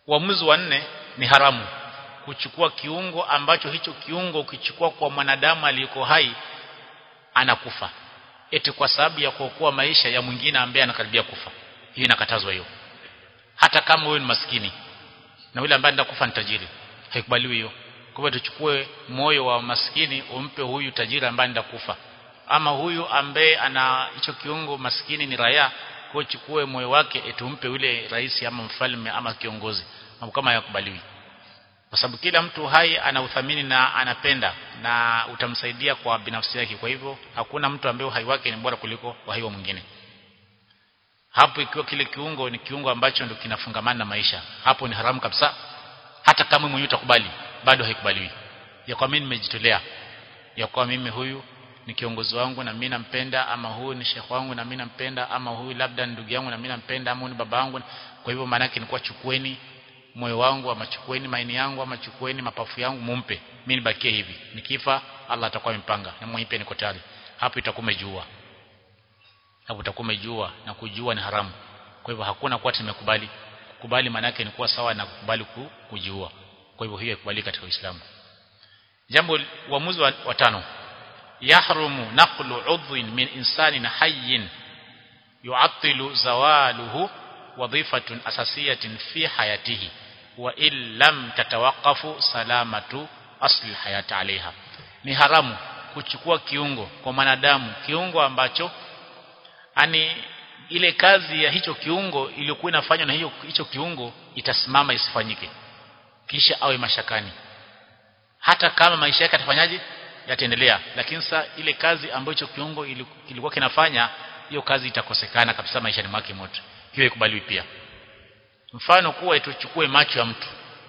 uamuzi wa nne ni haramu kuchukua kiungo ambacho hicho kiungo ukichukua kwa mwanadamu aliyeko hai anakufa eti kwa sababu ya kuokoa maisha ya mwingine ambaye anakaribia kufa hiyo inakatazwa hiyo hata kama wewe ni maskini na yule ambaye anakufa ni tajiri haikubaliwi hiyo kwa hivyo tuchukue moyo wa maskini umpe huyu tajiri ambaye anakufa ama huyu ambaye ana hicho kiungo maskini ni raia kwa chukue moyo wake etumpe yule rais ama mfalme ama kiongozi mambo kama yakubaliwi kwa sababu kila mtu hai ana uthamini na anapenda na utamsaidia kwa binafsi yake kwa hivyo hakuna mtu ambaye uhai wake ni bora kuliko uhai wa mwingine hapo ikiwa kile kiungo ni kiungo ambacho ndio kinafungamana na maisha hapo ni haramu kabisa hata kama mwenyewe utakubali bado haikubaliwi ya kwa mimi nimejitolea ya kwa mimi huyu ni kiongozi wangu na mimi nampenda ama huyu ni shekhi wangu na mimi nampenda ama huyu labda ndugu yangu na mimi nampenda ama huyu ni baba yangu kwa hivyo maana yake ni kwa chukueni moyo wangu ama chukueni maini yangu ama chukueni mapafu yangu mumpe mimi nibakie hivi nikifa Allah atakuwa amepanga na mwenyewe niko tayari hapo itakuwa umejua hapo utakuwa umejua na kujua ni haramu kwa hivyo hakuna kwa tumekubali kukubali maana yake ni kuwa sawa na kukubali kujua kwa hivyo hiyo ikubali katika Uislamu jambo uamuzi wa, wa tano yahrumu naqlu udhwin min insanin hayyin yu'attilu zawaluhu wadhifatun asasiyatin fi hayatihi wa illam tatawaqafu salamatu asli hayati alaiha ni haramu kuchukua kiungo kwa mwanadamu kiungo ambacho ani ile kazi ya hicho kiungo iliyokuwa inafanywa na hiyo hicho kiungo itasimama isifanyike kisha awe mashakani hata kama maisha yake atafanyaje yataendelea lakini sasa ile kazi ambayo hicho kiungo kilikuwa kinafanya hiyo kazi itakosekana kabisa maishani mwake mote hiyo ikubaliwi pia mfano kuwa tuchukue macho ya mtu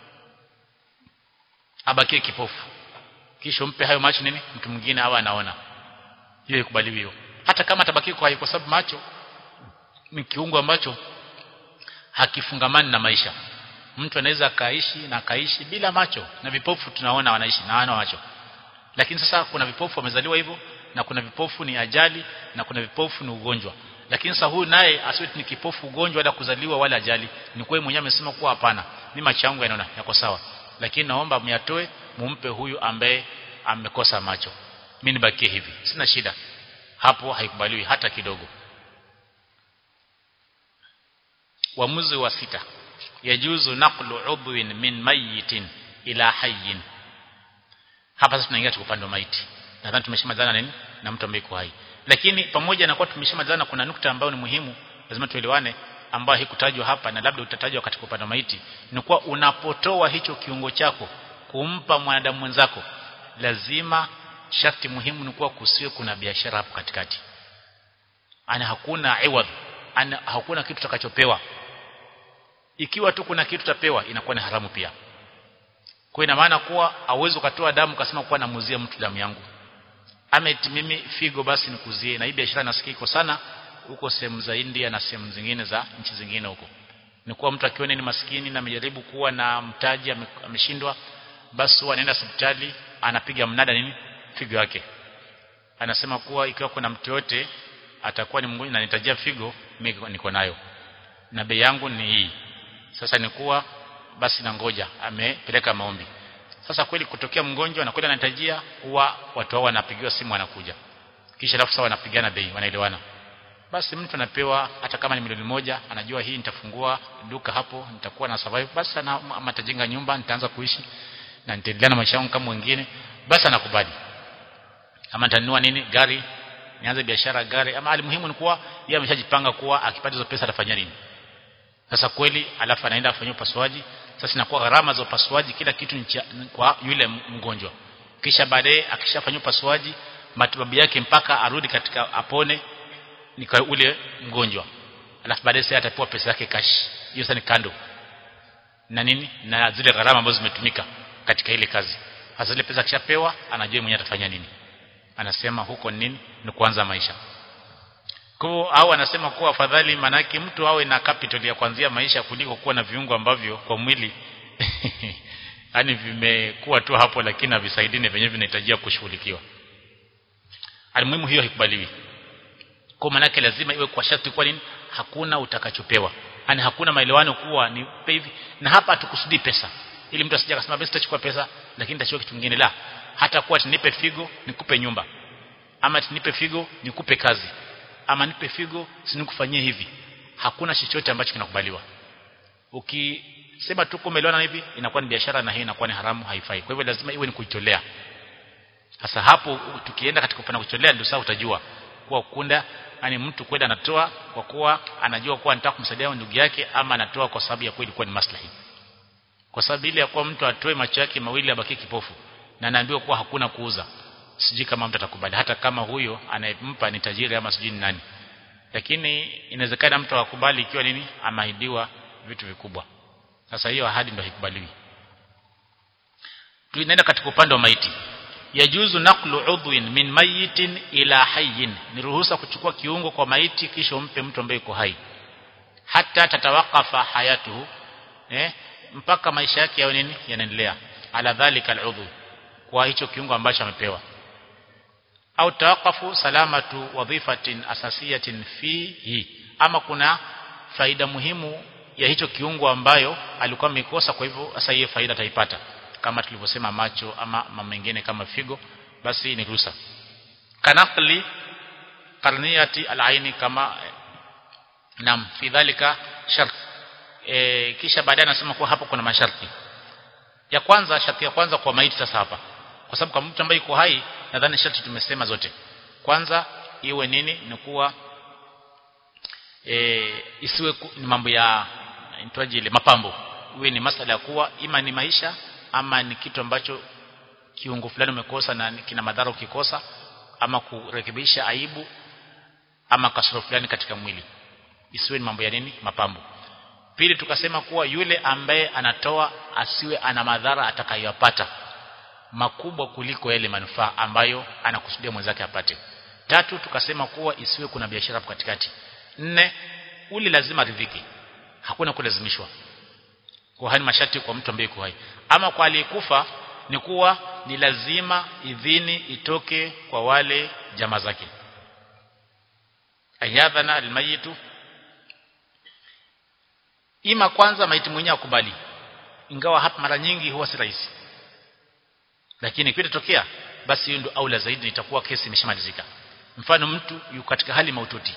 abakie kipofu kisha umpe hayo macho nini mtu mwingine awe anaona hiyo ikubaliwi hiyo hata kama atabaki kwa kwa sababu macho ni kiungo ambacho hakifungamani na maisha mtu anaweza akaishi na akaishi bila macho na vipofu tunaona wanaishi na wana macho lakini sasa kuna vipofu wamezaliwa hivyo na kuna vipofu ni ajali na kuna vipofu ni ugonjwa lakini sasa huyu naye asiwe ni kipofu ugonjwa wala kuzaliwa wala ajali ni kweli mwenyewe amesema kuwa hapana mimi macho yangu yanaona yako sawa lakini naomba myatoe mumpe huyu ambaye amekosa macho mimi nibakie hivi sina shida hapo haikubaliwi hata kidogo uamuzi wa sita yajuzu naqlu udhwin min mayitin ila hayyin hapa sasa tunaingia katika upande wa maiti nadhani tumeshamalizana nini na mtu ambaye yuko hai lakini pamoja na kuwa tumeshamalizana kuna nukta ambayo ni muhimu lazima tuelewane ambayo haikutajwa hapa na labda utatajwa katika upande wa maiti ni kuwa unapotoa hicho kiungo chako kumpa mwanadamu mwenzako lazima sharti muhimu ni kuwa kusiwe kuna biashara hapo katikati ana hakuna iwad ana hakuna kitu tutakachopewa ikiwa tu kuna kitu tapewa inakuwa ni haramu pia kwa ina maana kuwa hauwezi ukatoa damu kasema kuwa namuzia mtu damu yangu ama eti mimi figo basi nikuzie na hii biashara nasikia iko sana huko sehemu za India na sehemu zingine za nchi zingine huko ni kuwa mtu akiona ni maskini na amejaribu kuwa na mtaji ameshindwa basi huwa anaenda hospitali anapiga mnada nini figo yake anasema kuwa ikiwa kuna mtu yote atakuwa ni mgonjwa na nitajia figo mimi niko nayo na bei yangu ni hii sasa ni kuwa basi na ngoja amepeleka maombi sasa kweli kutokea mgonjwa na kweli anahitajia huwa watu hao wanapigiwa simu wanakuja kisha alafu sawa wanapigana bei wanaelewana basi mtu anapewa hata kama ni milioni moja anajua hii nitafungua duka hapo nitakuwa na survive basi ana matajenga nyumba nitaanza kuishi na nitaendelea na maisha yangu kama wengine basi anakubali ama nitanunua nini gari nianze biashara gari ama alimuhimu ni kuwa yeye ameshajipanga kuwa akipata hizo pesa atafanya nini sasa kweli alafu anaenda afanyia upasuaji sasa inakuwa gharama za upasuaji kila kitu ncha, kwa yule mgonjwa kisha baadaye akishafanyia upasuaji matibabu yake mpaka arudi katika apone ni kwa ule mgonjwa alafu baadaye sasa atapewa pesa yake cash hiyo sasa ni kando na nini na zile gharama ambazo zimetumika katika ile kazi hasa zile pesa kishapewa anajua mwenyewe atafanya nini anasema huko nini ni kuanza maisha kwa au anasema kuwa afadhali manake mtu awe na capital ya kuanzia maisha kuliko kuwa na viungo ambavyo kwa mwili yani vimekuwa tu hapo lakini havisaidini venyewe vinahitajia kushughulikiwa alimuhimu hiyo haikubaliwi kwa manake lazima iwe kwa sharti kwa nini hakuna utakachopewa yani hakuna maelewano kuwa ni hivi na hapa tukusudi pesa ili mtu asije akasema basi sitachukua pesa lakini nitachukua kitu kingine la hata kuwa tunipe figo nikupe nyumba ama tunipe figo nikupe kazi ama nipe figo sinikufanyie hivi hakuna chochote ambacho kinakubaliwa ukisema tu kumeelewana hivi inakuwa ni biashara na hii inakuwa ni haramu haifai kwa hivyo lazima iwe ni kujitolea sasa hapo tukienda katika upande kujitolea ndio sasa utajua kuwa kunda yani mtu kwenda anatoa kwa kuwa anajua kuwa anataka kumsaidia ndugu yake ama anatoa kwa sababu ya kweli kuwa ni maslahi kwa sababu ile ya kuwa mtu atoe macho yake mawili abaki kipofu na anaambiwa kuwa hakuna kuuza sijui kama mtu atakubali hata kama huyo anayempa ni tajiri ama sijui ni nani lakini inawezekana mtu akubali ikiwa nini ameahidiwa vitu vikubwa sasa hiyo ahadi ndio haikubaliwi tunaenda katika upande wa maiti yajuzu naqlu udhwin min mayitin ila hayyin ni ruhusa kuchukua kiungo kwa maiti kisha umpe mtu ambaye yuko hai hata tatawakafa hayatuhu eh mpaka maisha yake yao nini yanaendelea ala dhalika aludhu kwa hicho kiungo ambacho amepewa au tawakafu salamatu wadhifatin asasiyatin fihi ama kuna faida muhimu ya hicho kiungo ambayo alikuwa amekosa kwa hivyo sasa hiyo faida ataipata kama tulivyosema macho ama mambo mengine kama figo basi ni ruhusa kanaqli qarniyati alaini kama nam fi dhalika shart e, kisha baadaye anasema kuwa hapo kuna masharti ya kwanza sharti ya kwanza kwa maiti sasa hapa kwa sababu kama mtu ambaye yuko hai nadhani sharti tumesema zote kwanza iwe nini ni kuwa e, isiwe ni mambo ya inaitwaje ile mapambo iwe ni masala ya kuwa ima ni maisha ama ni kitu ambacho kiungo fulani umekosa na kina madhara ukikosa ama kurekebisha aibu ama kasoro fulani katika mwili isiwe ni mambo ya nini mapambo pili tukasema kuwa yule ambaye anatoa asiwe ana madhara atakayopata makubwa kuliko yale manufaa ambayo anakusudia mwenzake apate tatu tukasema kuwa isiwe kuna biashara hapo katikati nne ule lazima ridhiki hakuna kulazimishwa kwa hani masharti kwa mtu ambaye yuko hai ama kwa aliyekufa ni kuwa ni lazima idhini itoke kwa wale jamaa zake ayadhana almayitu ima kwanza maiti mwenyewe akubali ingawa hapa mara nyingi huwa si rahisi lakini kitatokea basi hiyo ndio aula zaidi itakuwa kesi imeshamalizika mfano mtu yuko katika hali maututi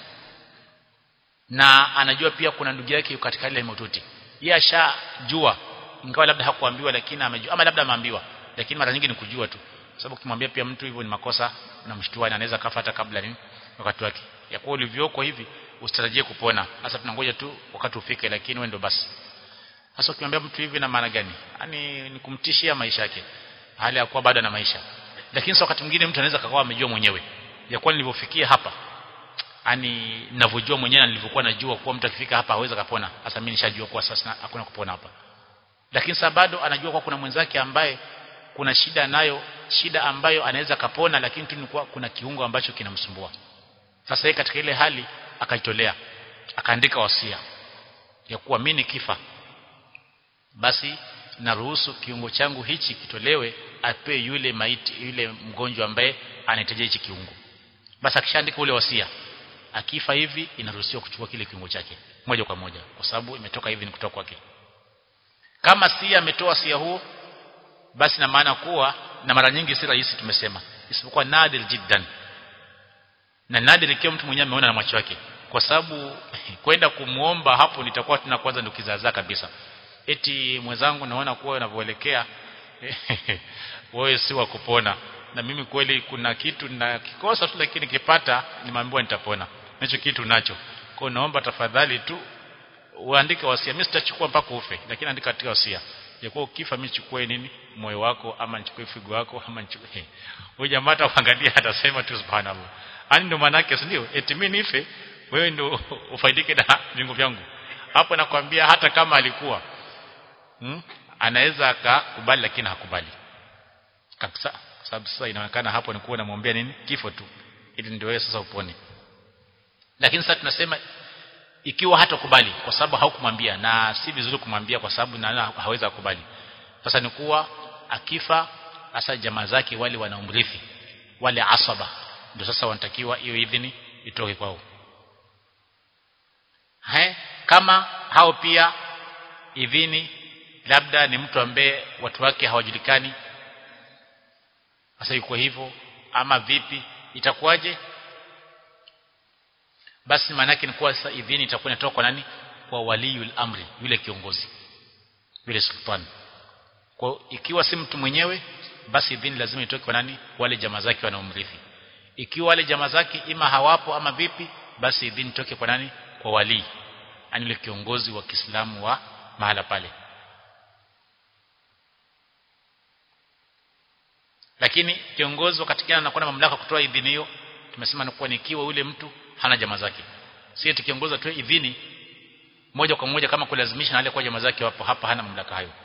na anajua pia kuna ndugu yake yuko katika hali ya maututi yeye ashajua ingawa labda hakuambiwa lakini amejua ama labda ameambiwa lakini mara nyingi ni kujua tu sababu ukimwambia pia mtu hivyo ni makosa unamshtua na anaweza kafa hata kabla ni wakati wake ya kuwa ulivyoko hivi usitarajie kupona sasa tunangoja tu wakati ufike lakini wewe ndo basi sasa ukimwambia mtu hivi na maana gani yani ni kumtishia maisha yake hali ya kuwa bado na maisha lakini sasa wakati mwingine mtu anaweza kakawa amejua mwenyewe ya kuwa nilivyofikia hapa yani ninavyojua mwenyewe na nilivyokuwa najua kuwa mtu akifika hapa hawezi kapona sasa mimi nishajua kuwa sasa hakuna kupona hapa lakini sasa bado anajua kuwa kuna mwenzake ambaye kuna shida nayo shida ambayo anaweza kapona lakini tu ni kuwa kuna kiungo ambacho kinamsumbua sasa yeye katika ile hali akajitolea akaandika wasia ya kuwa mimi nikifa basi naruhusu kiungo changu hichi kitolewe ape yule maiti yule mgonjwa ambaye anahitaji hichi kiungo basi akishaandika ule wasia akifa hivi inaruhusiwa kuchukua kile kiungo chake moja kwa moja kwa sababu imetoka hivi ni kutoka kwake kama si ametoa wasia huo basi na maana kuwa na mara nyingi si rahisi tumesema isipokuwa nadir jiddan na nadir ikiwa mtu mwenyewe ameona na macho yake kwa sababu kwenda kumuomba hapo nitakuwa tuna kwanza ndo kizaazaa kabisa eti mwenzangu naona kuwa unavyoelekea wewe si wa kupona na mimi kweli kuna kitu na kikosa tu lakini kipata nimeambiwa nitapona nacho kitu nacho kwa naomba tafadhali tu uandike wasia mimi sitachukua mpaka ufe lakini andika katika wasia ya kuwa ukifa mimi chukue nini moyo wako ama nichukue figo wako ama nichukue huyo jamaa ataangalia atasema tu subhanallah ani ndo maana yake ndio eti mimi nife wewe ndio ufaidike na viungo vyangu hapo nakwambia hata kama alikuwa hmm? anaweza akakubali lakini hakubali kabisa sababu sasa inaonekana hapo ni kuwa namwambia nini kifo tu ili ndio wewe sasa upone lakini sasa tunasema ikiwa hatakubali kwa sababu haukumwambia na si vizuri kumwambia kwa sababu na hawezi kukubali sasa ni kuwa akifa hasa jamaa zake wale wanaumrithi wale asaba ndio sasa wanatakiwa hiyo idhini itoke kwao He? kama hao pia idhini labda ni mtu ambaye watu wake hawajulikani sasa yuko hivyo ama vipi itakuwaje basi maana yake ni kuwa sasa idhini itakuwa inatoka kwa nani kwa waliyul amri yule kiongozi yule sultan kwa ikiwa si mtu mwenyewe basi idhini lazima itoke kwa nani wale jamaa zake wanaomrithi ikiwa wale jamaa zake ima hawapo ama vipi basi idhini itoke kwa nani kwa wali yani yule kiongozi wa Kiislamu wa mahala pale lakini kiongozi wakati gani anakuwa na mamlaka kutoa idhini hiyo tumesema ni kuwa nikiwa yule mtu hana jamaa zake si eti kiongozi atoe idhini moja kwa moja kama kulazimisha na wale kwa jamaa zake wapo hapa hana mamlaka hayo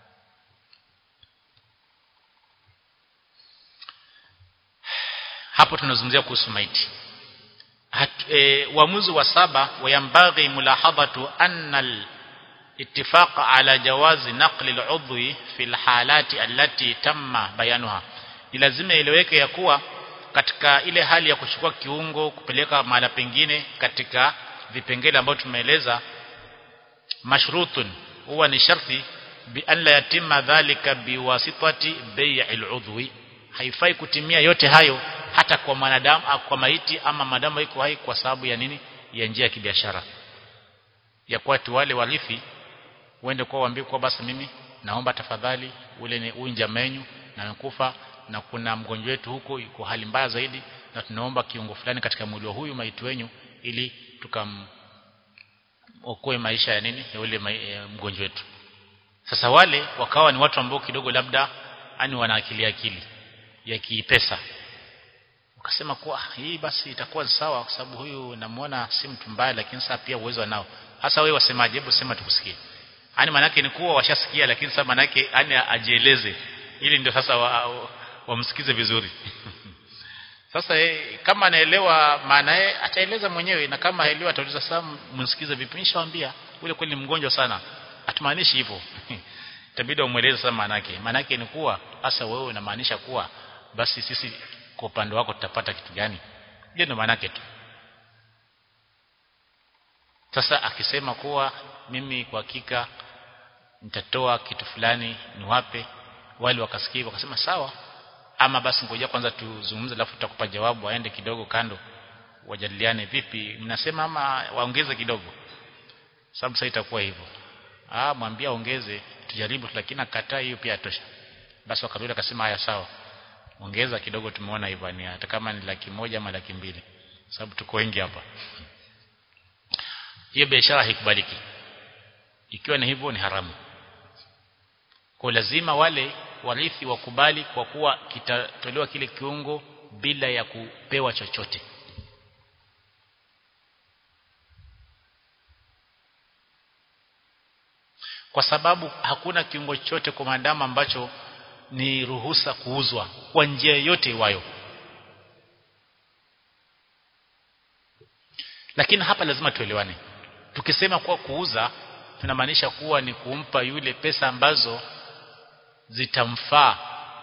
hapo tunazungumzia kuhusu maiti e, uamuzi wa saba wayambaghi mulahadhatu anna al-ittifaq ala jawazi naqli al-udhwi fi al-halati allati tamma bayanuha ni lazima ileweke ya kuwa katika ile hali ya kuchukua kiungo kupeleka mahala pengine katika vipengele ambavyo tumeeleza mashrutun huwa ni sharti bi an la yatimma dhalika biwasitati bai'il udhwi haifai kutimia yote hayo hata kwa mwanadamu kwa maiti ama madamu iko hai kwa sababu ya nini ya njia ya kibiashara ya kwa watu wale warithi uende kwa waambie kwa basi mimi naomba tafadhali ule ni huyu jamenyu na amekufa na kuna mgonjwa wetu huko yuko hali mbaya zaidi na tunaomba kiungo fulani katika mwili wa huyu maiti wenyu ili tukam okoe maisha ya nini ya ule mgonjwa wetu sasa wale wakawa ni watu ambao kidogo labda ani wana akili akili ya kipesa ukasema kuwa hii basi itakuwa sawa kwa sababu huyu namuona si mtu mbaya lakini sasa pia uwezo nao hasa wewe wasemaje hebu sema tukusikie yani manake ni kuwa washasikia lakini sasa manake yani ajieleze ili ndio sasa wamsikize wa, wa vizuri sasa e, kama anaelewa maana yake ataeleza mwenyewe na kama haelewi atauliza sasa msikize vipi nishawaambia ule kweli mgonjwa sana atumaanishi hivyo itabidi umueleze sasa maana yake maana yake ni kuwa hasa wewe unamaanisha kuwa basi sisi kwa upande wako tutapata kitu gani hiyo ndio maana yake tu sasa akisema kuwa mimi kwa hakika nitatoa kitu fulani niwape wale wakasikia wakasema sawa ama basi ngoja kwanza tuzungumze alafu tutakupa jawabu waende kidogo kando wajadiliane vipi mnasema ama waongeze kidogo sababu sasa itakuwa hivyo ah mwambie ongeze tujaribu lakini akataa hiyo pia tosha basi wakarudi akasema haya sawa ongeza kidogo tumeona hivyo ni hata kama ni laki moja ama laki mbili sababu tuko wengi hapa hiyo biashara haikubaliki ikiwa ni hivyo ni haramu kwa lazima wale warithi wakubali kwa kuwa kitatolewa kile kiungo bila ya kupewa chochote kwa sababu hakuna kiungo chochote kwa maadamu ambacho ni ruhusa kuuzwa kwa njia yoyote iwayo lakini hapa lazima tuelewane tukisema kuwa kuuza tunamaanisha kuwa ni kumpa yule pesa ambazo zitamfaa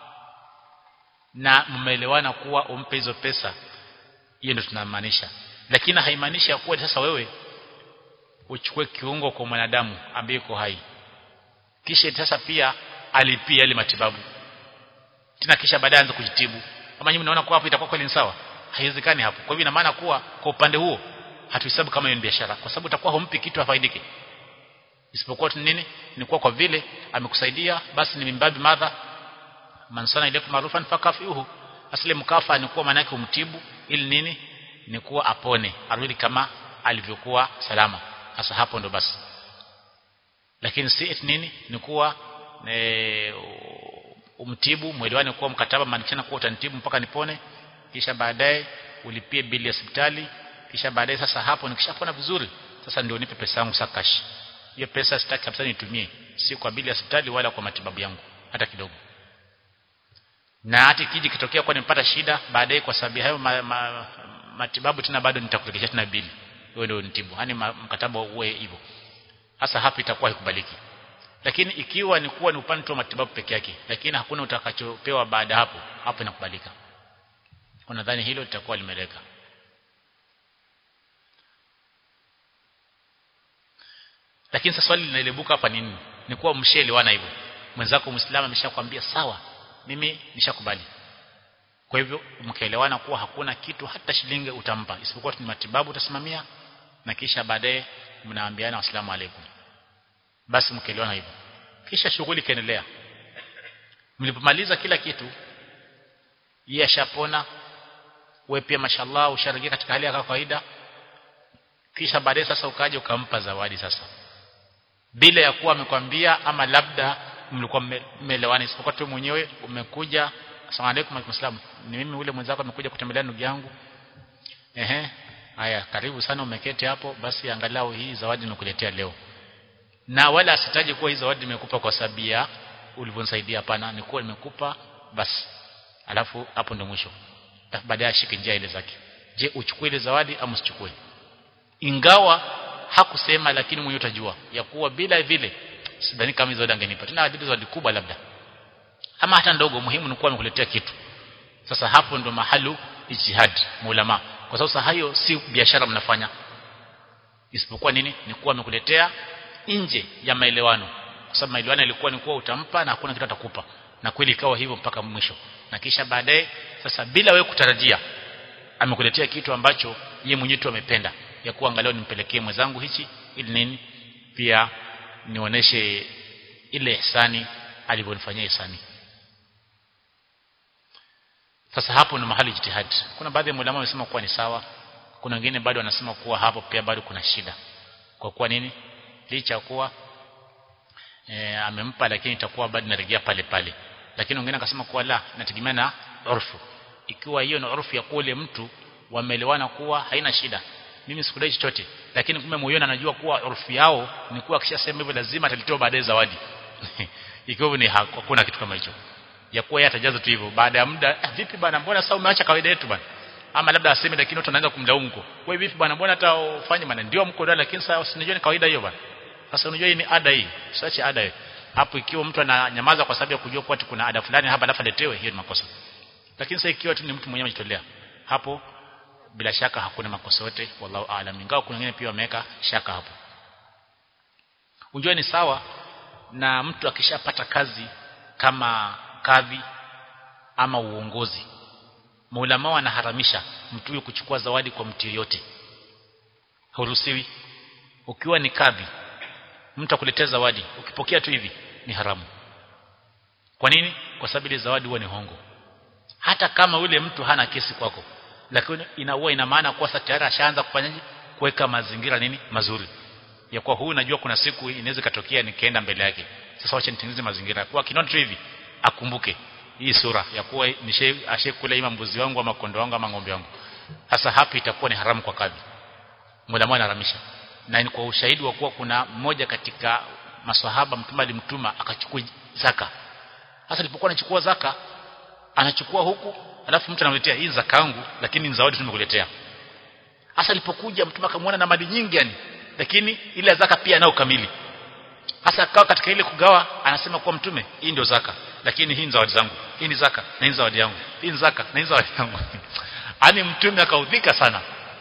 na mmeelewana kuwa umpe hizo pesa hiyo ndio tunamaanisha lakini haimaanishi kuwa sasa wewe uchukue kiungo kwa mwanadamu ambaye yuko hai kisha sasa pia alipia ile matibabu tena kisha baadaye aanze kujitibu kama nyinyi mnaona kuwa hapo itakuwa kweli sawa haiwezekani hapo kwa hivyo ina maana kuwa kwa upande huo hatuhesabu kama hiyo ni biashara kwa sababu utakuwa humpi kitu afaidike isipokuwa tu nini ni kuwa kwa vile amekusaidia basi ni mimbabi madha mansana ile marufan fakafihu asile mkafa ni kuwa maana yake umtibu ili nini ni kuwa apone arudi kama alivyokuwa salama hasa hapo ndo basi lakini si eti nini ni kuwa e, umtibu mwelewane kuwa mkataba maanikishana kuwa utanitibu mpaka nipone kisha baadaye ulipie bili ya hospitali kisha baadaye sasa hapo nikishapona vizuri sasa ndio nipe pesa yangu sakash hiyo pesa sitaki kabisa nitumie si kwa bili ya hospitali wala kwa matibabu yangu hata kidogo na hata kiji kitokea kwa nimepata shida baadaye kwa sababu hayo ma, ma, matibabu tena bado nitakurejesha tena bili wewe ndio nitibu yani mkataba uwe hivyo hasa hapa itakuwa haikubaliki lakini ikiwa ni kuwa ni upande tu wa matibabu peke yake lakini hakuna utakachopewa baada hapo hapo inakubalika unadhani hilo litakuwa limeleka lakini sasa swali linaibuka hapa nini ni kuwa mshaelewana hivyo mwenzako muislamu ameshakwambia sawa mimi nishakubali kwa hivyo mkaelewana kuwa hakuna kitu hata shilingi utampa isipokuwa ni matibabu utasimamia na kisha baadaye mnaambiana wasalamu alaikum basi mkaelewana hivyo kisha shughuli ikaendelea mlipomaliza kila kitu yeye ashapona wewe pia mashallah usharejea katika hali ya kawaida kisha baadaye sasa ukaja ukampa zawadi sasa bila ya kuwa amekwambia ama labda mlikuwa mmeelewana isipokuwa tu mwenyewe umekuja asalamu alaykum alaykum ni mimi ule mwenzako amekuja kutembelea ndugu yangu ehe haya karibu sana umeketi hapo basi angalau hii zawadi nimekuletea leo na wala asitaje kuwa hii zawadi nimekupa kwa sababu ya ulivyonisaidia hapana ni kuwa nimekupa basi alafu hapo ndo mwisho baadaye ashike njia ile zake je uchukue ile zawadi au usichukue ingawa hakusema lakini mwenyewe utajua ya kuwa bila vile sidhani kama hizo zawadi angenipa tena hadithi zawadi kubwa labda ama hata ndogo muhimu ni kuwa amekuletea kitu sasa hapo ndo mahalu ijtihad maulama kwa sababu hayo si biashara mnafanya isipokuwa nini ni kuwa amekuletea nje ya maelewano kwa sababu maelewano ilikuwa ni kuwa utampa na hakuna kitu atakupa na kweli ikawa hivyo mpaka mwisho na kisha baadaye sasa bila wewe kutarajia amekuletea kitu ambacho yeye mwenyewe tu amependa ya kuwa angalau nimpelekee mwenzangu hichi ili nini pia nioneshe ile ihsani alivyonifanyia ihsani sasa hapo ni mahali jitihad kuna baadhi ya ulama wamesema kuwa ni sawa kuna wengine bado wanasema kuwa hapo pia bado kuna shida kwa kuwa nini licha kuwa e, amempa lakini itakuwa bado narejea pale pale lakini wengine akasema kuwa la nategemea na urfu ikiwa hiyo ni urfu ya kule mtu wameelewana kuwa haina shida mimi sikudai chochote lakini kumbe moyoni anajua kuwa urfu yao ni kuwa akishasema hivyo lazima atalitoa baadaye zawadi ikiwa ni hakuna kitu kama hicho ya kuwa yeye atajaza tu hivyo baada ya muda eh, vipi bana mbona sasa umeacha kawaida yetu bana ama labda aseme lakini watu wanaanza kumlaumu kwa wewe vipi bana mbona hata ufanye bana ndio mko ndani lakini sasa usinijue ni kawaida hiyo bana sasa unajua hii ni ada hii usiache ada hii hapo ikiwa mtu ananyamaza kwa sababu ya kujua kuwa kuna ada fulani hapa alafu aletewe hiyo ni makosa lakini sasa ikiwa tu ni mtu mwenyewe amejitolea hapo bila shaka hakuna makosa yote wallahu aalam ingawa kuna wengine pia wameweka shaka hapo unjua ni sawa na mtu akishapata kazi kama kadhi ama uongozi maulama wanaharamisha mtu huyo kuchukua zawadi kwa mtu yoyote huruhusiwi ukiwa ni kadhi mtu akuletea zawadi ukipokea tu hivi ni haramu kwa nini kwa sababu ile zawadi huwa ni hongo hata kama yule mtu hana kesi kwako lakini inaua ina maana kwa sasa tayari ashaanza kufanyaje kuweka mazingira nini mazuri ya kwa huyu najua kuna siku inaweza katokea nikaenda mbele yake sasa wacha nitengeneze mazingira kwa kinona tu hivi akumbuke hii sura ya kuwa nishe ashekula ima mbuzi wangu ama kondo wangu ama ng'ombe wangu sasa hapa itakuwa ni haramu kwa kadhi mulama anaharamisha na ni kwa ushahidi wa kuwa kuna mmoja katika maswahaba mtume alimtuma akachukua zaka sasa alipokuwa anachukua zaka anachukua huku alafu mtu anamletea hii zaka yangu lakini ni zawadi tumekuletea hasa alipokuja mtume akamwona na mali nyingi yani lakini ile zaka pia nao kamili hasa akawa katika ile kugawa anasema kwa mtume hii ndio zaka lakini hii ni zawadi zangu hii ni zaka na hii zawadi yangu hii ni zaka na hii zawadi yangu ani mtume akaudhika sana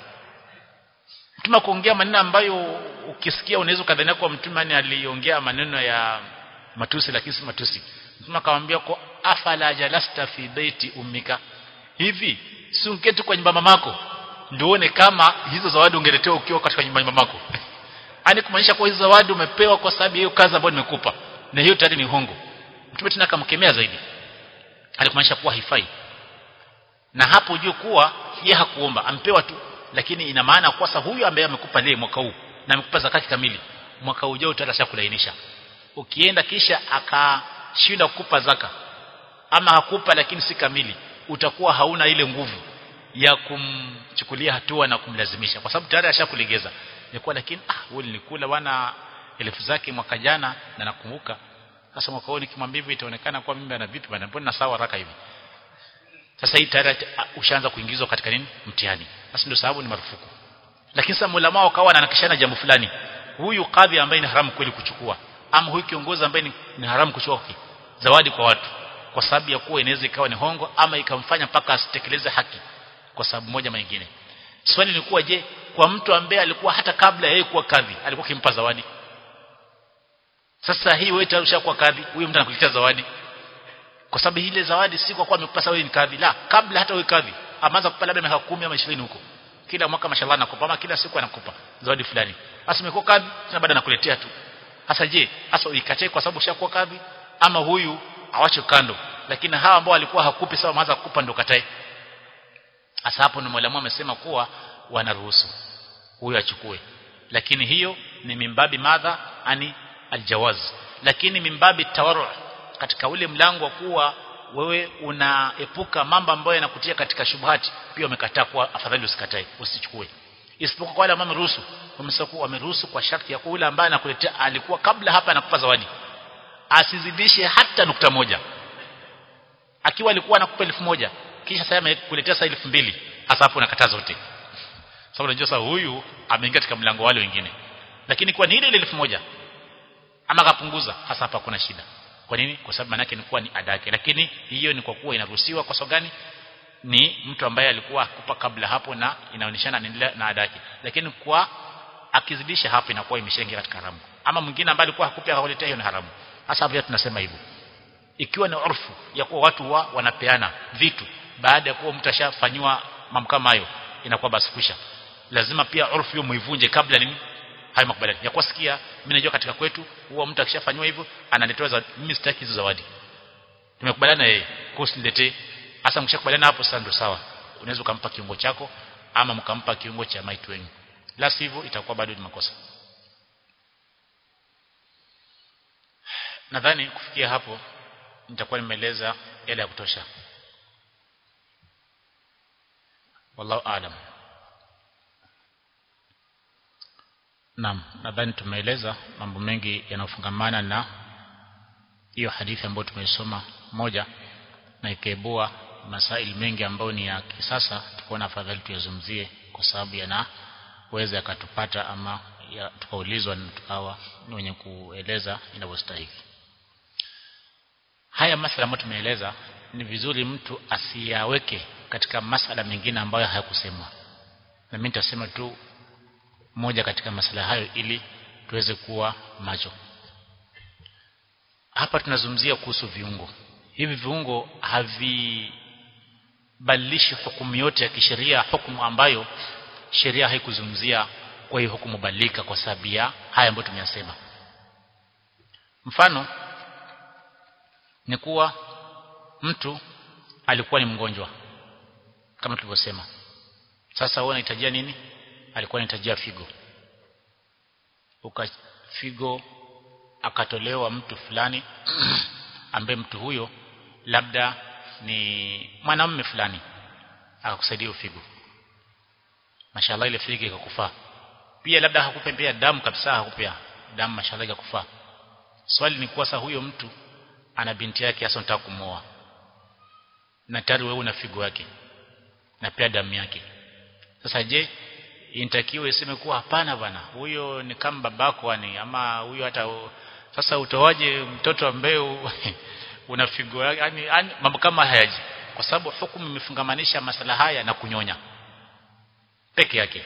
mtume kuongea maneno ambayo ukisikia unaweza kadhania kwa mtume ani aliongea maneno ya matusi lakini si matusi mtume akamwambia kwa afala jalasta fi baiti ummika hivi si ungeketi kwa nyumba mamako ndio uone kama hizo zawadi ungeletewa ukiwa katika nyumba mamako ani kumaanisha kwa hizo zawadi umepewa kwa sababu hiyo kazi ambayo nimekupa na hiyo tayari ni hongo mtume tena akamkemea zaidi alikumaanisha kuwa haifai na hapo ujue kuwa yeye hakuomba ampewa tu lakini ina maana kwa sasa huyu ambaye amekupa leo mwaka huu na amekupa zakati kamili mwaka ujao utasha kulainisha ukienda kisha akashinda kukupa zaka ama hakupa lakini si kamili utakuwa hauna ile nguvu ya kumchukulia hatua na kumlazimisha kwa sababu tayari ashakulegeza ilikuwa lakini ah wewe nilikula wana elfu zake mwaka jana na nakumbuka sasa mwaka huu nikimwambia hivi itaonekana kwa mimi ana vipi bana mbona sawa haraka hivi sasa hii tayari ushaanza kuingizwa katika nini mtihani basi ndio sababu ni marufuku lakini sasa mulama wakawa wananakishana jambo fulani huyu kadhi ambaye ni haramu kweli kuchukua ama huyu kiongozi ambaye ni, ni haramu kuchukua zawadi kwa watu kwa sababu ya kuwa inaweza ikawa ni hongo ama ikamfanya mpaka asitekeleze haki kwa sababu moja ama nyingine swali lilikuwa je kwa mtu ambaye alikuwa hata kabla yeye kuwa kadhi alikuwa kimpa zawadi sasa hii wewe tayari ushakuwa kadhi huyo mtu anakuletea zawadi kwa sababu ile zawadi si kwa kuwa amekupasa wewe ni kadhi la kabla hata wewe kadhi amaanza kupa labda miaka 10 ama 20 huko kila mwaka mashallah anakupa ama kila siku anakupa zawadi fulani hasa umekuwa kadhi na baada anakuletea tu hasa je hasa uikatae kwa sababu ushakuwa kadhi ama huyu awache kando lakini hawa ambao walikuwa hakupi sawa maanza kukupa ndo katae hasa hapo ni mwalimu amesema kuwa wanaruhusu huyu achukue lakini hiyo ni mimbabi madha ani aljawaz lakini mimbabi tawarru katika ule mlango wa kuwa wewe unaepuka mambo ambayo yanakutia katika shubhati pia umekataa kuwa afadhali usikatae usichukue isipokuwa kwa wale ambao wameruhusu wamesema wameruhusu kwa sharti ya kule ambaye anakuletea alikuwa kabla hapa anakupa zawadi asizidishe hata nukta moja akiwa alikuwa anakupa elfu moja kisha sasa amekuletea sasa elfu mbili hasa hapo unakataa zote sababu unajua sasa huyu ameingia katika mlango wale wengine lakini kwa ni ile ile elfu moja ama akapunguza hasa hapa kuna shida kwa nini kwa sababu manake ni kuwa ni ada yake lakini hiyo ni kwa kuwa inaruhusiwa kwa sababu gani ni mtu ambaye alikuwa akupa kabla hapo na inaonyeshana anaendelea na ada yake lakini kwa akizidisha hapo inakuwa imeshaingia katika haramu ama mwingine ambaye alikuwa hakupi akakuletea hiyo ni haramu hasa hapo tunasema hivyo ikiwa ni urfu ya kuwa watu wa wanapeana vitu baada ya kuwa mtu ashafanywa mambo kama hayo inakuwa basi kwisha lazima pia urfu hiyo muivunje kabla nini hayo makubaliano ya kusikia mimi najua katika kwetu huwa mtu akishafanywa hivyo analetewa zawadi mimi sitaki hizo zawadi tumekubaliana yeye kusiletee hasa mkishakubaliana hapo sasa ndio sawa unaweza ukampa kiungo chako ama mkampa kiungo cha maiti wenu la sivyo itakuwa bado ni makosa nadhani kufikia hapo nitakuwa nimeeleza yale ya kutosha wallahu aalam Naam, nadhani tumeeleza mambo mengi yanayofungamana na hiyo hadithi ambayo tumesoma moja na ikaibua masaili mengi ambayo ni ya kisasa tukaona afadhali tuyazungumzie kwa sababu yanaweza yakatupata ama ya, tukaulizwa na tukawa ni wenye kueleza inavyostahili haya masala ambayo tumeeleza ni vizuri mtu asiyaweke katika masala mengine ambayo hayakusemwa na mimi nitasema tu moja katika masala hayo ili tuweze kuwa macho hapa tunazungumzia kuhusu viungo hivi viungo havibadilishi hukumu yote ya kisheria hukumu ambayo sheria haikuzungumzia kwa hiyo hukumu badilika kwa sababu ya haya ambayo tumeyasema mfano ni kuwa mtu alikuwa ni mgonjwa kama tulivyosema sasa wewe unahitajia nini alikuwa anahitajia figo uka figo akatolewa mtu fulani ambaye mtu huyo labda ni mwanamume fulani akakusaidia figo mashallah ile figo ikakufaa pia labda hakupembea damu kabisa hakupea damu mashallah ikakufaa swali ni kuwa sasa huyo mtu ana binti yake hasa unataka kumoa na tayari wewe una figo yake na pia damu yake sasa je inatakiwa iseme kuwa hapana bana huyo ni kama babako ani ama huyo hata sasa utoaje mtoto ambaye una figo yani, yani mambo kama hayaji kwa sababu hukumu imefungamanisha masala haya na kunyonya peke yake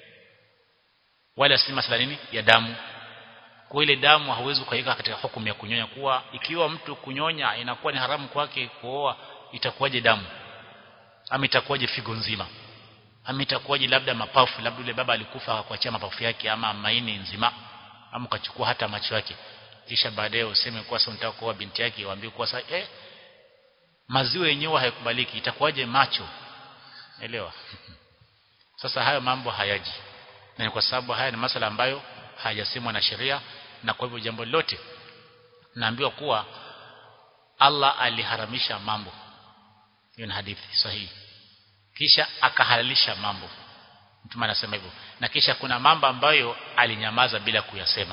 wala si masala nini ya damu kwa ile damu hauwezi kuiweka katika hukumu ya kunyonya kuwa ikiwa mtu kunyonya inakuwa ni haramu kwake kuoa itakuwaje damu ama itakuwaje figo nzima ama itakuwaje labda mapafu labda yule baba alikufa akakuachia mapafu yake ama maini nzima ama ukachukua hata macho yake kisha baadaye useme kuwa sasa unataka kuoa binti yake waambie kuwa sasa eh maziwa yenyewe hayakubaliki itakuwaje macho elewa sasa hayo mambo hayaji na ni kwa sababu haya ni masala ambayo hayasemwa na sheria na kwa hivyo jambo lote naambiwa kuwa Allah aliharamisha mambo hiyo ni hadithi sahihi kisha akahalalisha mambo mtume anasema hivyo na kisha kuna mambo ambayo alinyamaza bila kuyasema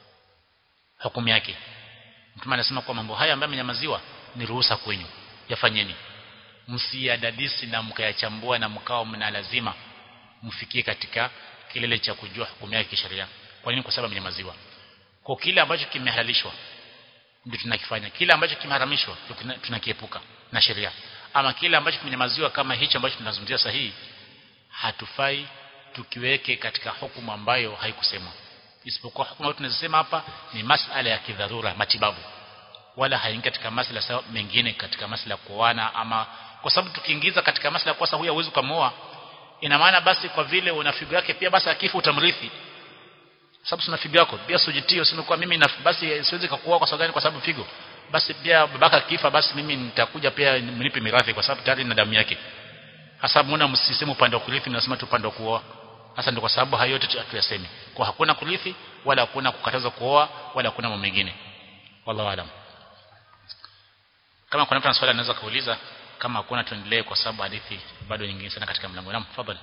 hukumu yake mtume anasema kwa mambo haya ambayo amenyamaziwa ni ruhusa kwenyu yafanyeni msiyadadisi na mkayachambua na mkao mna lazima mfikie katika kilele cha kujua hukumu yake kisheria kwa nini kwa sababu amenyamaziwa kwa kile ambacho kimehalalishwa ndio tunakifanya kile ambacho kimeharamishwa tunakiepuka na sheria ama kile ambacho kimenyamaziwa kama hicho ambacho tunazungumzia sahihi hatufai tukiweke katika hukumu ambayo haikusemwa isipokuwa hukumu tunazosema hapa ni masala ya kidharura matibabu wala haingi katika masala sawa mengine katika masala ya kuoana ama kwa sababu tukiingiza katika masala kwa sababu huyu hauwezi kumooa ina maana basi kwa vile una figo yake pia basi akifa utamrithi sababu sina figo yako pia sujitio useme kwa mimi na basi siwezi kukuoa kwa sababu gani kwa sababu figo basi pia babaka akifa basi mimi nitakuja pia mnipe mirathi kwa sababu tayari na damu yake hasa muona msisemu upande wa kurithi mnasema tu upande wa kuoa hasa ndio kwa sababu hayo yote tuyasemi kwa hakuna kurithi wala hakuna kukataza kuoa wala hakuna mambo mengine wallahu alam kama kuna mtu ana swali anaweza kuuliza kama hakuna tuendelee kwa sababu hadithi bado nyingine sana katika mlango naam tafadhali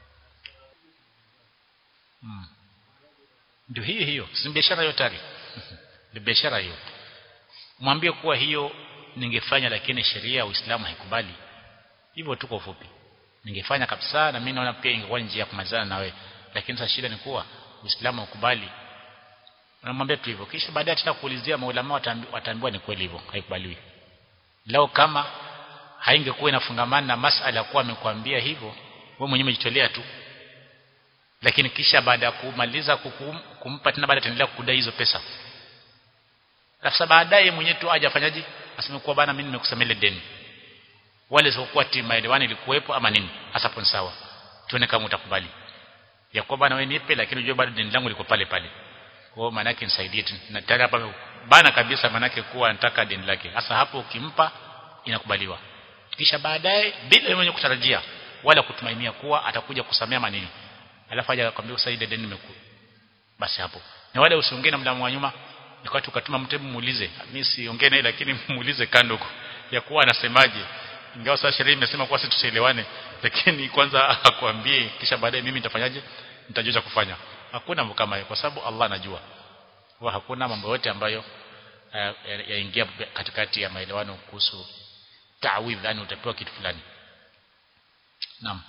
hmm. ndio hiyo hiyo si biashara hiyo tayari ni biashara hiyo mwambie kuwa hiyo ningefanya lakini sheria ya Uislamu haikubali hivyo tu kwa ufupi ningefanya kabisa na mimi naona pia ingekuwa njia ya kumalizana na wewe lakini sasa shida ni kuwa Uislamu haukubali unamwambia tu hivyo kisha baadaye tena kuulizia maulama wataambiwa ni kweli hivyo haikubaliwi lao kama haingekuwa inafungamana na masala ya kuwa amekwambia hivyo wewe mwenyewe umejitolea tu lakini kisha baada ya kumaliza kukum, kumpa tena baada ataendelea kudai hizo pesa sasa baadaye mwenyewe tu aje afanyaje aseme kuwa bana mimi nimekusamele deni wale sikuwa timu maelewano ilikuwepo ama nini hasa hapo sawa tuone kama utakubali ya kuwa bana wewe nipe lakini unajua bado deni langu liko pale pale kwa maana yake nisaidie tu na tayari hapa bana kabisa maana yake kuwa anataka deni lake hasa hapo ukimpa inakubaliwa kisha baadaye bila mwenye kutarajia wala kutumainia kuwa atakuja kusamea manini alafu aje akwambia usaidie deni nimeku basi hapo na wale usiongee na mlamu wa nyuma wakati ukatuma mtebu muulize mimi siongee naye lakini muulize kando ya kuwa anasemaje ingawa sasa sheria imesema kuwa sisi tusielewane lakini kwanza akwambie kisha baadaye mimi nitafanyaje nitajua cha kufanya hakuna mambo kama hayo kwa sababu Allah anajua wa hakuna mambo yote ambayo yaingia ya katikati ya maelewano kuhusu ta'widh yani utapewa kitu fulani naam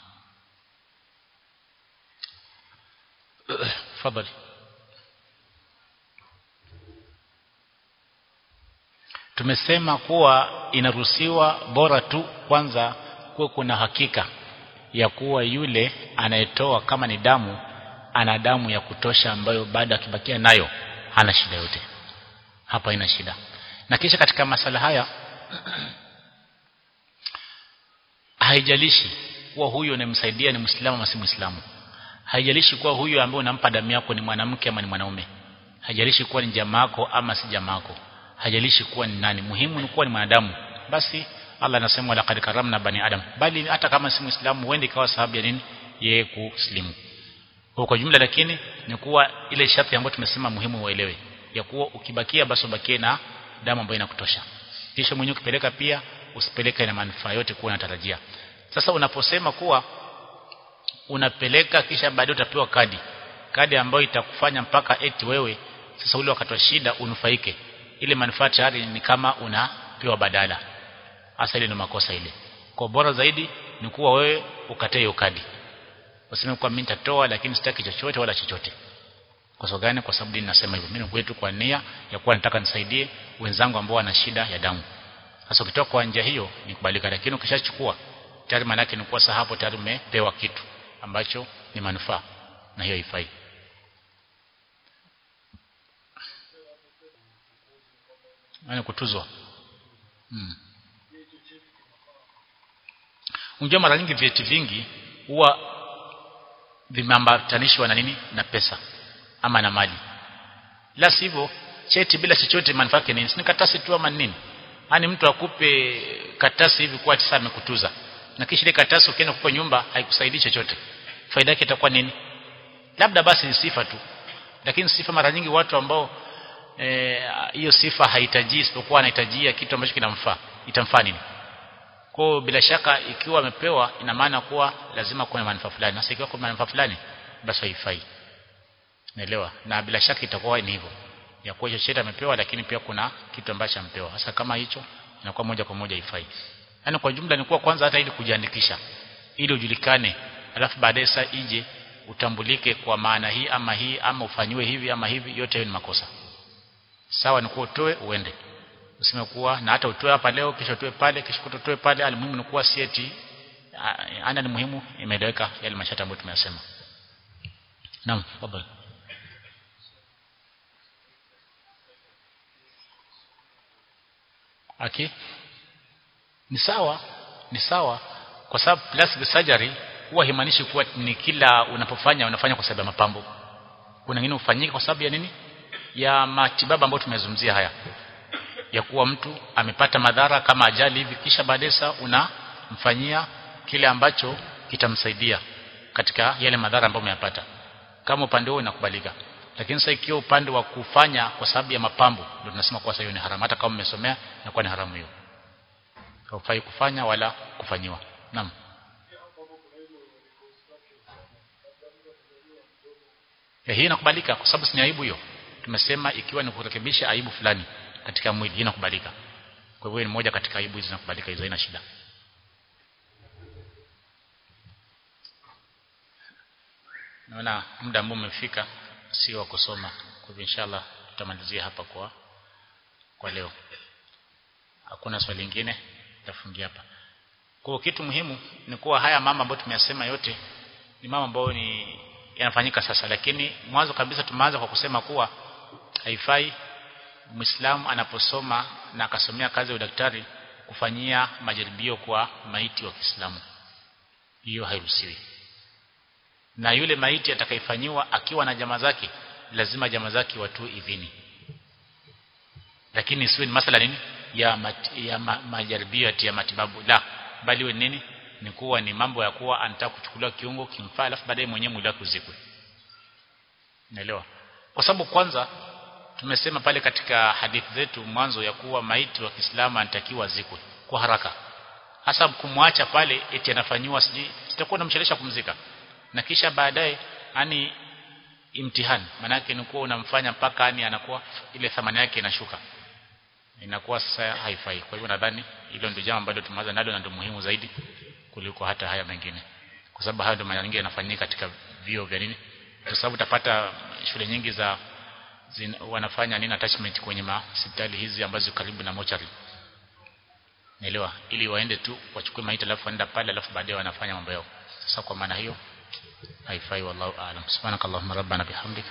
fadhali tumesema kuwa inaruhusiwa bora tu kwanza kuwa kuna hakika ya kuwa yule anayetoa kama ni damu ana damu ya kutosha ambayo baada akibakia nayo hana shida yote hapa haina shida na kisha katika masala haya haijalishi kuwa huyo unamsaidia ni Muislamu ama si Muislamu haijalishi kuwa huyo ambaye unampa damu yako ni mwanamke ama ni mwanaume haijalishi kuwa ni jamaa yako ama si jamaa yako hajalishi kuwa ni nani muhimu ni kuwa ni mwanadamu basi Allah anasema laqad karamna bani adam bali hata kama si muislamu uende ikawa sababu ya nini yeye kuslimu kwa kwa jumla lakini ni kuwa ile sharti ambayo tumesema muhimu uelewe ya kuwa ukibakia basi ubakie na damu ambayo inakutosha kisha mwenyewe ukipeleka pia usipeleke na manufaa yote kuwa unatarajia sasa unaposema kuwa unapeleka kisha baadaye utapewa kadi kadi ambayo itakufanya mpaka eti wewe sasa ule wakati wa shida unufaike ile manufaa tayari ni kama unapewa badala hasa ile ni makosa ile kwa bora zaidi ni kuwa wewe ukatae hiyo kadi useme kwa mimi nitatoa lakini sitaki chochote wala chochote kwa sababu gani kwa sababu dini nasema hivyo mimi kwetu kwa nia ya kuwa nataka nisaidie wenzangu ambao wana shida ya damu sasa ukitoka kwa njia hiyo ni kubalika lakini ukishachukua tayari maana yake ni kuwa sasa hapo tayari umepewa kitu ambacho ni manufaa na hiyo haifai yani kutuzwa hmm. unajua mara nyingi vyeti vingi huwa vimeambatanishwa na nini na pesa ama na mali la sivyo cheti bila chochote manufaa yake nini ni katasi tu ama nini yani mtu akupe katasi hivi kwa tisa amekutuza na kisha ile katasi ukienda kwa nyumba haikusaidii chochote faida yake itakuwa nini labda basi ni sifa tu lakini sifa mara nyingi watu ambao hiyo e, sifa hahitaji isipokuwa anahitajia kitu ambacho kinamfaa itamfaa nini kwa bila shaka ikiwa amepewa ina maana kuwa lazima kuwe na manufaa fulani sasa ikiwa kuna manufaa fulani basi haifai naelewa na bila shaka itakuwa ni hivyo ya kuwa hicho amepewa lakini pia kuna kitu ambacho ampewa sasa kama hicho inakuwa moja kwa moja haifai yani kwa jumla ni kuwa kwanza hata ili kujiandikisha ili ujulikane alafu baadaye saa ije utambulike kwa maana hii ama hii ama ufanyiwe hivi ama hivi yote hiyo ni makosa sawa ni kuwa utoe uende useme kuwa na hata utoe hapa leo kisha utoe pale kisha utoe pale alimuhimu ni kuwa sieti ana ni muhimu imeeleweka yale mashata ambayo tumeyasema naam fadhali aki ni sawa ni sawa kwa sababu plastic surgery huwa haimaanishi kuwa ni kila unapofanya unafanya kwa sababu ya mapambo kuna wengine hufanyika kwa sababu ya nini ya matibabu ambayo tumezungumzia haya ya kuwa mtu amepata madhara kama ajali hivi kisha baadaye unamfanyia kile ambacho kitamsaidia katika yale madhara ambayo umeyapata kama upande huo inakubalika lakini sasa ikiwa upande wa kufanya kwa sababu ya mapambo ndio tunasema kwa sasa hiyo ni haramu hata kama umesomea inakuwa ni haramu hiyo haufai kufanya wala kufanyiwa naam ya hii inakubalika kwa sababu si aibu hiyo tumesema ikiwa ni kurekebisha aibu fulani katika mwili hii inakubalika kwa hivyo ni moja katika aibu hizi zinakubalika hizo haina shida naona muda ambao umefika sio wa kusoma kwa hivyo inshallah tutamalizia hapa kwa kwa leo hakuna swali lingine tafungia hapa kwa kitu muhimu ni kuwa haya mama ambayo tumeyasema yote ni mama ambayo ni yanafanyika sasa lakini mwanzo kabisa tumeanza kwa kusema kuwa haifai Muislamu anaposoma na akasomea kazi ya udaktari kufanyia majaribio kwa maiti wa Kiislamu hiyo hairuhusiwi na yule maiti atakayefanyiwa akiwa na jamaa zake lazima jamaa zake watu idhini lakini isiwe ni masala nini ya, mat, ya ma, majaribio ya matibabu la bali we nini ni kuwa ni mambo ya kuwa anataka kuchukuliwa kiungo kimfaa alafu baadaye mwenyewe mwili wake uzikwe naelewa kwa sababu kwanza tumesema pale katika hadithi zetu mwanzo ya kuwa maiti wa Kiislamu anatakiwa zikwe kwa haraka hasa kumwacha pale eti anafanyiwa siji sitakuwa namchelesha kumzika na kisha baadaye ani imtihani manake ni kuwa unamfanya mpaka ani anakuwa ile thamani yake inashuka inakuwa sasa haifai kwa hivyo nadhani hilo ndio jambo ambalo tumeanza nalo na ndio muhimu zaidi kuliko hata haya mengine kwa sababu hayo ndio mara nyingi yanafanyika katika vio vya nini kwa sababu utapata shule nyingi za zin, wanafanya nini attachment kwenye hospitali hizi ambazo karibu na mochari naelewa ili waende tu wachukue maiti alafu waenda pale alafu baadaye wanafanya mambo yao sasa kwa maana hiyo haifai wallahu aalam subhanakallahumma rabbana bihamdika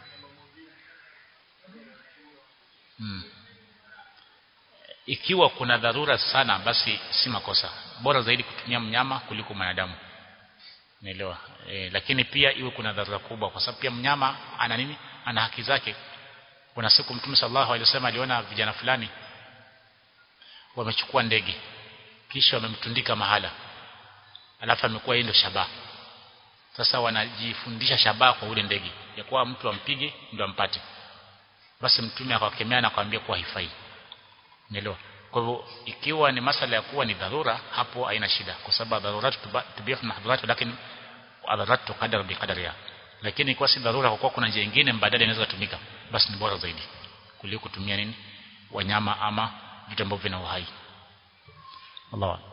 hmm. ikiwa kuna dharura sana basi si makosa bora zaidi kutumia mnyama kuliko mwanadamu naelewa e, lakini pia iwe kuna dharura kubwa kwa sababu pia mnyama ana nini ana haki zake kuna siku mtume sallallahu alaihi wasallam aliona vijana fulani wamechukua ndege kisha wamemtundika mahala alafu amekuwa yeye ndio shabaha sasa wanajifundisha shabaha kwa ule ndege ya kuwa mtu ampige ndio ampate basi mtume akawakemea na akamwambia kuwa haifai unaelewa kwa hivyo ikiwa ni masala ya kuwa ni dharura hapo haina shida kwa sababu dharuratu tubihu mahdhurat lakini adharat tuqadar biqadariha lakini kwa si dharura kwa kuwa kuna njia nyingine mbadala inaweza kutumika basi ni bora zaidi kuliko kutumia nini wanyama ama vitu ambavyo vina uhai Allah